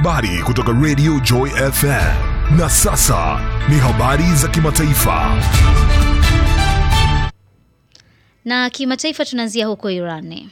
Habari kutoka Radio Joy FM. Na sasa ni habari za kimataifa. Na kimataifa tunaanzia huko Irani.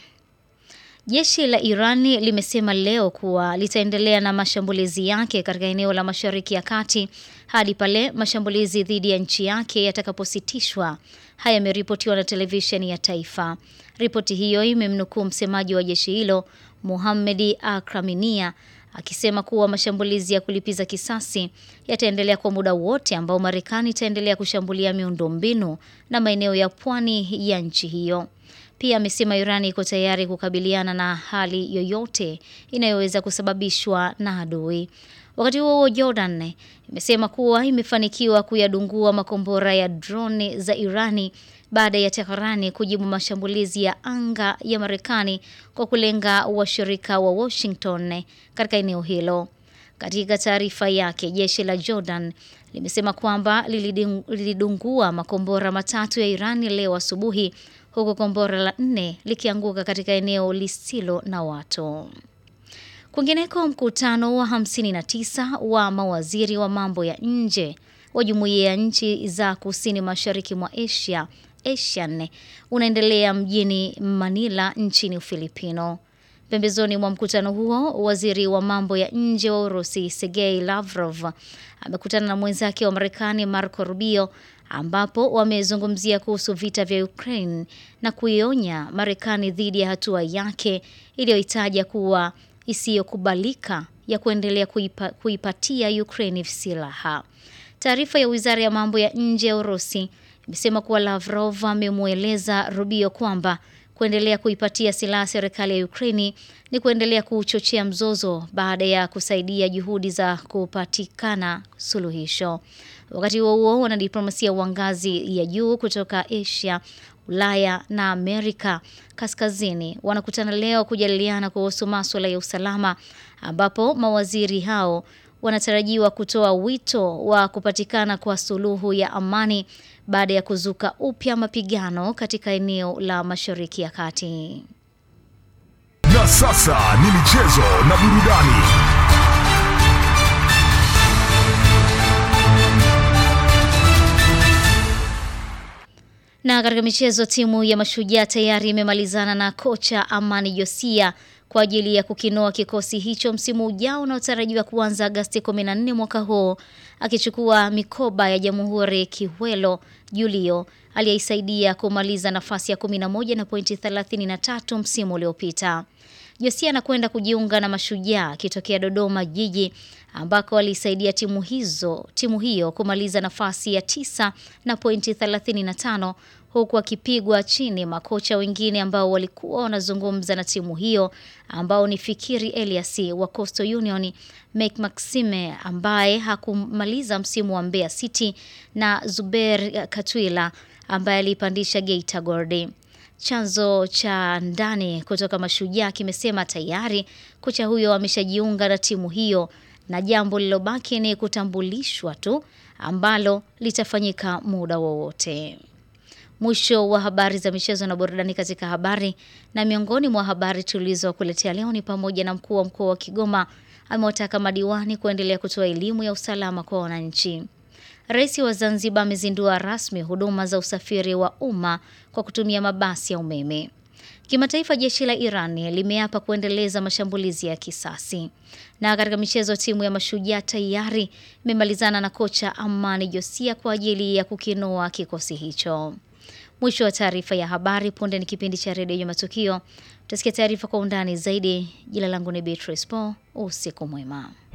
Jeshi la Irani limesema leo kuwa litaendelea na mashambulizi yake katika eneo la Mashariki ya Kati hadi pale mashambulizi dhidi ya nchi yake yatakapositishwa. Haya yameripotiwa na televisheni ya taifa. Ripoti hiyo imemnukuu msemaji wa jeshi hilo Muhammedi Akraminia akisema kuwa mashambulizi ya kulipiza kisasi yataendelea kwa muda wote ambao Marekani itaendelea kushambulia miundombinu na maeneo ya pwani ya nchi hiyo. Pia amesema Irani iko tayari kukabiliana na hali yoyote inayoweza kusababishwa na adui. Wakati huo huo, Jordan imesema kuwa imefanikiwa kuyadungua makombora ya droni za Irani baada ya Teherani kujibu mashambulizi ya anga ya Marekani kwa kulenga washirika wa Washington katika eneo hilo. Katika taarifa yake, jeshi la Jordan limesema kwamba lilidungua makombora matatu ya Irani leo asubuhi huku kombora la nne likianguka katika eneo lisilo na watu. Kwingineko, mkutano wa 59 wa mawaziri wa mambo ya nje wa jumuiya ya nchi za kusini mashariki mwa Asia ASEAN unaendelea mjini Manila nchini Ufilipino. Pembezoni mwa mkutano huo, waziri wa mambo ya nje wa Urusi Sergei Lavrov amekutana na mwenzake wa Marekani Marco Rubio ambapo wamezungumzia kuhusu vita vya Ukraine na kuionya Marekani dhidi ya hatua yake iliyoitaja kuwa isiyokubalika ya kuendelea kuipa, kuipatia Ukraine silaha. Taarifa ya Wizara ya Mambo ya Nje ya Urusi imesema kuwa Lavrov amemweleza Rubio kwamba kuendelea kuipatia silaha serikali ya Ukraini ni kuendelea kuchochea mzozo baada ya kusaidia juhudi za kupatikana suluhisho. Wakati huo huo, wanadiplomasia wa ngazi ya juu kutoka Asia, Ulaya na Amerika Kaskazini wanakutana leo kujadiliana kuhusu masuala ya usalama ambapo mawaziri hao wanatarajiwa kutoa wito wa kupatikana kwa suluhu ya amani baada ya kuzuka upya mapigano katika eneo la Mashariki ya Kati. Na sasa ni michezo na burudani. Na katika michezo, timu ya Mashujaa tayari imemalizana na kocha Amani Josia kwa ajili ya kukinoa kikosi hicho msimu ujao unaotarajiwa kuanza Agasti 14 mwaka huu, akichukua mikoba ya Jamhuri Kiwelo Julio aliyeisaidia kumaliza nafasi ya 11 na pointi 33 msimu uliopita. Josia anakwenda kujiunga na Mashujaa akitokea Dodoma Jiji ambako alisaidia timu hizo timu hiyo kumaliza nafasi ya tisa na pointi 35 huku akipigwa chini makocha wengine ambao walikuwa wanazungumza na timu hiyo ambao ni Fikiri Elias wa Coastal Union, Mek Maxime ambaye hakumaliza msimu wa Mbeya City na Zuber Katwila ambaye alipandisha Geita Gold. Chanzo cha ndani kutoka Mashujaa kimesema tayari kocha huyo ameshajiunga na timu hiyo na jambo lilobaki ni kutambulishwa tu ambalo litafanyika muda wowote. Mwisho wa habari za michezo na burudani katika habari. Na miongoni mwa habari tulizokuletea leo ni pamoja na mkuu wa mkoa wa Kigoma amewataka madiwani kuendelea kutoa elimu ya usalama kwa wananchi. Rais wa Zanzibar amezindua rasmi huduma za usafiri wa umma kwa kutumia mabasi ya umeme. Kimataifa, jeshi la Iran limeapa kuendeleza mashambulizi ya kisasi. Na katika michezo, timu ya Mashujaa tayari imemalizana na kocha Amani Josia kwa ajili ya kukinoa kikosi hicho. Mwisho wa taarifa ya habari. Punde ni kipindi cha redio ya matukio. Utasikia taarifa kwa undani zaidi. Jina langu ni Beatrice Paul. Usiku mwema.